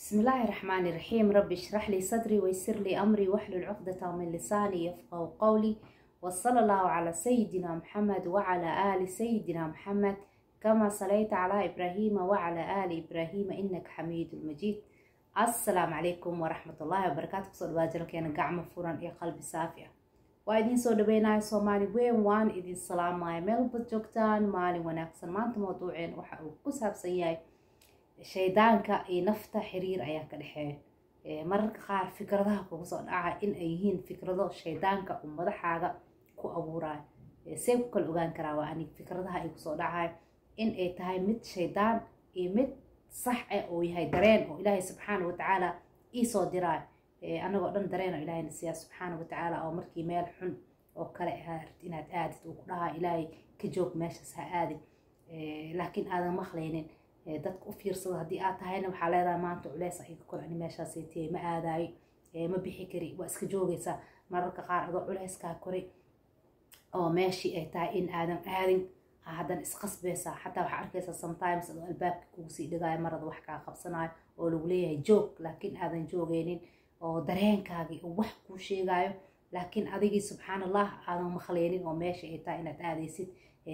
بسم الله الرحمن الرحيم رب اشرح لي صدري ويسر لي أمري واحلل عقدة من لساني يفقه قولي وصلى الله على سيدنا محمد وعلى آل سيدنا محمد كما صليت على إبراهيم وعلى آل إبراهيم إنك حميد مجيد السلام عليكم ورحمة الله وبركاته kusoo dhawaad jalkeena gacmo furan iyo qalbi saafi ah waa idiin soo dhaweynaya soomaali weyn waan idin salaamaya meel bad joogtaan maalin wanaagsan maanta mawduuceen waxa uu ku saabsan yahay shaydaanka iyo nafta xiriir ayaa ka dhexeeya mararka qaar fikradaha kugu soo dhaca in ay yihiin fikrado shaydaanka uu madaxaaga ku abuurayo see ku kala ogaan karaa waa anig fikradaha ay kusoo dhacayo in ay tahay mid shaydaan iyo mid sax ah oo yahay dareen oo ilaahay subxaana watacaala iisoo diraayo anagoo dhan dareen oo ilaahayna siiyaa subxaana watacaala oo markii meel xun oo kale ahaart inaad aadid uu ku dhahaa ilaahay ka joog meeshaas ha aadin laakiin aadan maqlaynin dadka u fiirsada haddii aad tahayna waxaa leedahay maanta culeys iga kor ani meeshaasaytiyay ma aadaayo ma bixi kari waa iska joogaysaa mararka qaar adoo culeyskaa koray oo meeshii ay tahay in aadan aadin haddan isqasbaysaa xataa waxaa arkaysaa sometimes adoo albaabka kugu sii dhigaayo marada wax kaa qabsanayo oo lagu leeyahay joog laakiin aadan joogaynin oo dareenkaagii uu wax kuu sheegayo laakiin adigii subxaan allah aadan maqlaynin oo meesha ay tahay inaad aadaysid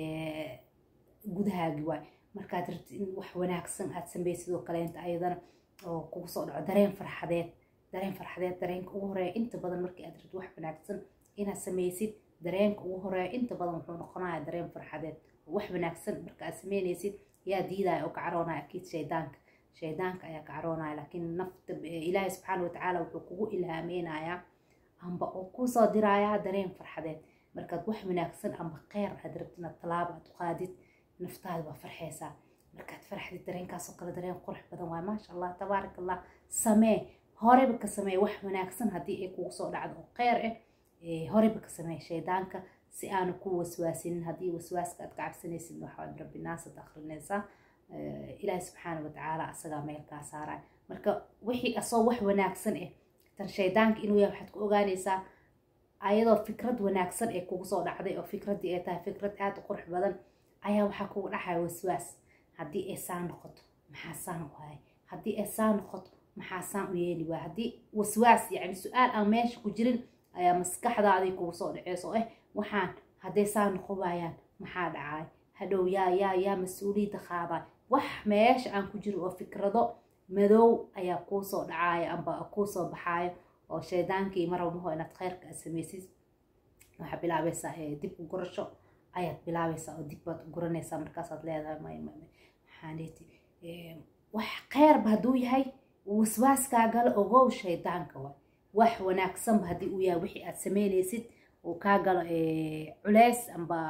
gudahaagi waay markaad rabtid in wax wanaagsan aad sameysid oo kaleenta ayadana oo kugu soo dhaco dareen farxadeed dareen farxadeed dareenka ugu horeeya inta badan markii aad rabtid wax wanaagsan inaad sameysid dareenka ugu horeeya inta badan wuxuu noqonaya dareen farxadeed wax wanaagsan marka aad sameynaysid yaa diidaya oo ka caroonaya akiid shaydaanka shaydaanka ayaa ka caroonaya laakiin nafta ilaahay subxaana watacaala wuxuu kugu ilhaameynayaa amba oo kusoo dirayaa dareen farxadeed markaad wax wanaagsan amba kheyr aad rabtid inaad tallaabo aad u qaadid naftaada waa farxeysaa markaad farxdid dareenkaasoo kale dareen qurux badan waay maasha allah tabaarak allah samee horeyba ka samee wax wanaagsan haddii ay kugu soo dhacdo oo kheyr ah horeyba ka samee shaydaanka si aanu ku waswaasinin haddii waswaaska aad ka cabsanaysid waxaad rabbi naasad akrinaysaa ilaahi subxaana watacaala asagaa meel kaa saaraya marka wixii asoo wax wanaagsan ah tan shaydaanka inuu yahay waxaad ku ogaanaysaa ayadoo fikrad wanaagsan ee kugu soo dhacday oo fikraddii ay tahay fikrad aada u qurux badan ayaa waxaa kugu dhacaya waswaas haddii ay saan noqoto maxaa saan u ahay haddii ay saan noqoto maxaa saan u yeeli waay haddii waswaas yacni su-aal aan meesha ku jirin ayaa maskaxdaadii kugu soo dhaceyso eh waxaan hadday saan noqon waayaan maxaa dhacay hadhow yaa yaa yaa mas-uuliyadda qaaday wax meesha aan ku jiro oo fikrado madow ayaa kuu soo dhacaya amba kuu soo baxaayo oo shaydaankii marwmaho inaad kheyrka aad samaysid waxaa bilaabaysaa dib u gurasho ayaad bilaabaysaa oo dib baad u guranaysaa markaasaad leedahay may may maxaaneti wax kheyrba hadduu yahay waswaaskaagala ogow shaydaanka waay wax wanaagsanba haddii uu yahay wixii aad sameynaysid uu kaa galo culeys amba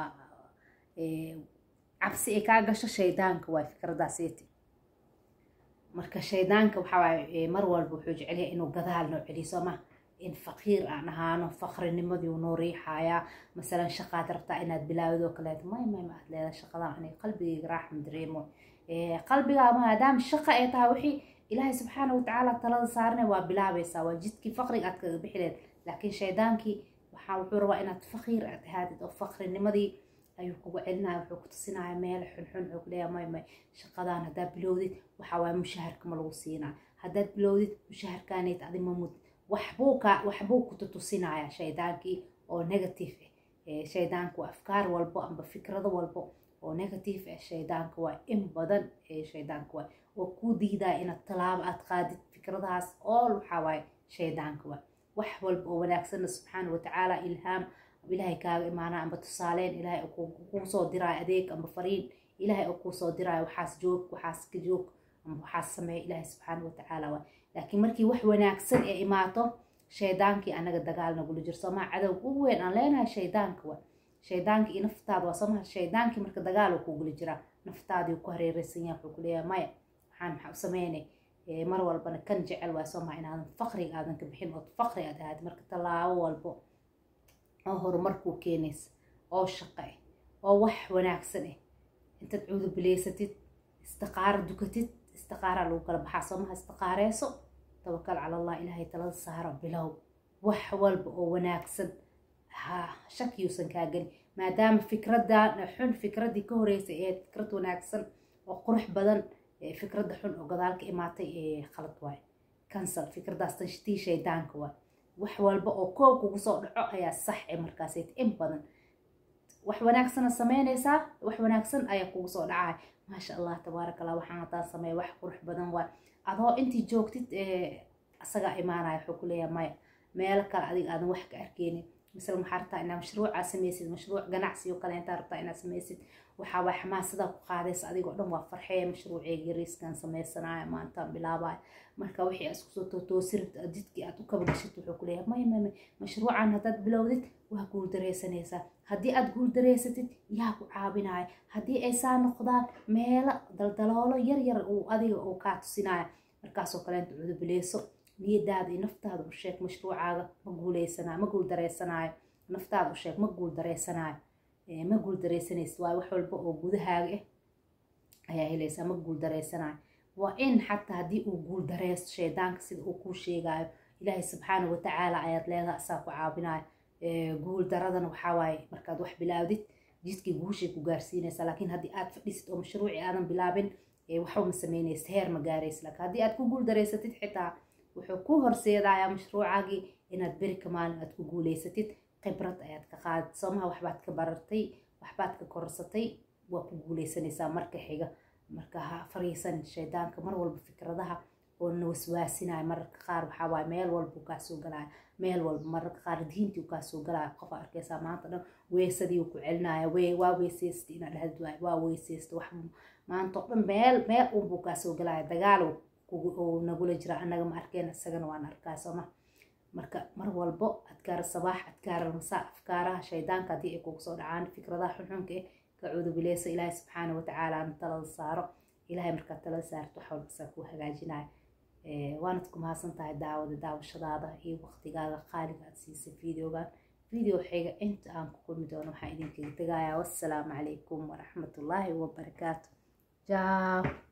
cabsi ay kaa gasho shaydaanka waay fikradaaseti marka shaydaanka waxawaaye mar walba wuxuu jecelyahay inuu gadaal noo celiyo soo ma in faqiir aan ahaano faqrinimadii noo riixayaa masalan shaqaad rabtaa inaad bilaawid oo kaleeto may may ma aad leedahay shaqadan aniga qalbigayga raaxma dareemo qalbigaa maadaama shaqa ay tahay wixii ilaahay subxaana watacaala talada saarane waa bilaabaysaa waa jidkii faqriga aad kaga bixi leed laakiin shaydaankii waxaa wuxuu rabaa inaad faqiir aad ahaadid oo faqrinimadii ayuu kugu celinaya wuxuu ku tusinaya meel xunxun wuxuu ku leeyahay may may shaqadan haddaad bilowdid waxaa waaye mushaharka ma lagu siinaa haddaad bilowdid mushaharkaaneyd adi ma mud waxbuu ka waxbuu ku tutusinaya shaydaankii oo negative ah shaydaanku afkaar walbo amba fikrado walbo oo negative ah shaydaanka waa in badan shaydaanka waay oo kuu diidaya inaad tallaabo aad qaadid fikradahaas all waxaa waaye shaydaanka waay wax walba oo wanaagsanna subxaana watacaala ilhaam ilaahay kaaga imaanaa amba tusaaleyn ilaahay kuu soo diraayo adeeg amba fariin ilaahay oo kuu soo diraayo waxaas joog waxaas ka joog amba waxaas sameeya ilaahay subxaana watacaala waay laakiin markii wax wanaagsan ee imaato shaydaankii anaga dagaal nagula jiro soomaa cadow ugu weyn aan leenahay shaydaanka waay shaydaanka iyo naftaada waa soomaa shaydaankii marka dagaal uu kugula jiraa naftaadii ku hareereysan yahay wuxuu ku leeyahay maya waxaan maxaa u sameynay mar walbana kan jecel waay soomaa inaadan faqriga aadan ka bixin ood faqri aad ahaad marka tallaabo walbo oo horumarkuu keenaysa oo shaqo ah oo wax wanaagsan ah intaad cuudubileysatid istiqaaro dukatid istiqaaraa lagu kala baxaa soomaha istiqaareyso tawakal cala allah ilaahay talada saaro bilow wax walba oo wanaagsan ha shakiyuusan kaa gelin maadaama fikradan xun fikraddii ka horeysay ee fikrad wanaagsan oo qurux badan fikradda xun oo gadaal ka imaatay khalad waay cancel fikradaas tii shaydaanka waay wax walba oo koob kugu soo dhaco ayaa sax ee markaasayt in badan wax wanaagsana sameynaysaa wax wanaagsan ayaa kugu soo dhacay maasha allah tabaaraka allah waxaan haddaan sameeya wax qurux badan waay adoo intii joogtid asagaa imaanaya wuxuu ku leeyahay maya meelo kale adiga aadan wax ka arkeynin misal maxaa rabtaa inaad mashruucaa samaysid mashruuc ganacsi oo kale intaa rabtaa inaad samaysid waxaa waay xamaasada ku qaadaysa adigoo dhan waa farxee mashruuceega yariiskan samaysanaya maantaan bilaabaya marka wixii aad iskusoo tootoosi jidkii aad u kaba gashid wuxuu ku leeyahay may may may mashruucan haddaad bilowdid waa guuldareysanaysaa haddii aad guuldareysatid yaa ku caabinaya haddii ay saa noqdaan meelo daldaloolo yar yar uu adiga uu kaa tusinaya markaasoo kaleenta cudubileyso niyadaada iyo naftaada u sheeg mashruucaaga ma guuleysanayo ma guuldareysanaayo naftaada u sheeg ma guuldareysanaayo ma guuldareysanaysid waayo wax walba oo gudahaaga ah ayaa helaysaa ma guuldareysanayo waa in xataa haddii uu guuldareysto shaydaanka sida uu kuu sheegayo ilaahay subxaana watacaala ayaad leedaha asaa ku caabinayo guuldaradana waxaa waaye markaad wax bilaawdid jidkii guushay ku gaarsiinaysaa laakiin haddii aad fadhisid oo mashruuci aadan bilaabin waxba ma sameynaysa heer ma gaaraysa laakiin haddii aad ku guuldareysatid xitaa wuxuu ku horseedayaa mashruucaagii inaad beri ka maalin aad ku guuleysatid khibrad ayaad ka qaadid soomaha waxbaad ka barartay waxbaad ka korsatay waa ku guuleysanaysaa marka xiga marka ha fariisan shaydaanka mar walba fikradaha oo na waswaasinaya mararka qaar waxaa waaye meel walba uu kaa soo galaya meel walba mararka qaar diintii uu kaa soo galaya qof arkaysaa maanta dhan weesadii uu ku celinaya wee waa weysaysta inaad dhahad waay waa weysaysta wax maanta oo dhan meel meel unbuu kaa soo galaya dagaal uu nagula jira annaga ma arkeen isagana waan arkaa sooma marka mar walbo adkaar sabaax adkaar masaa afkaaraha shaydaanka haddii ay kugu soo dhacaan fikradaha xunxunka eh ka cudubileyso ilaahay subxaana watacaala na talada saaro ilaahay markaad talada saarto wax walba isaa kuu hagaajinaya waanad ku mahadsan tahay daawada daawashadaada iyo waqtigaaga qaaliga aad siisay videogan video xiga inta aan ku kulmi doono waxaan idinkaga tegayaa wassalaamu calaykum waraxmatullaahi wabarakaatu jaa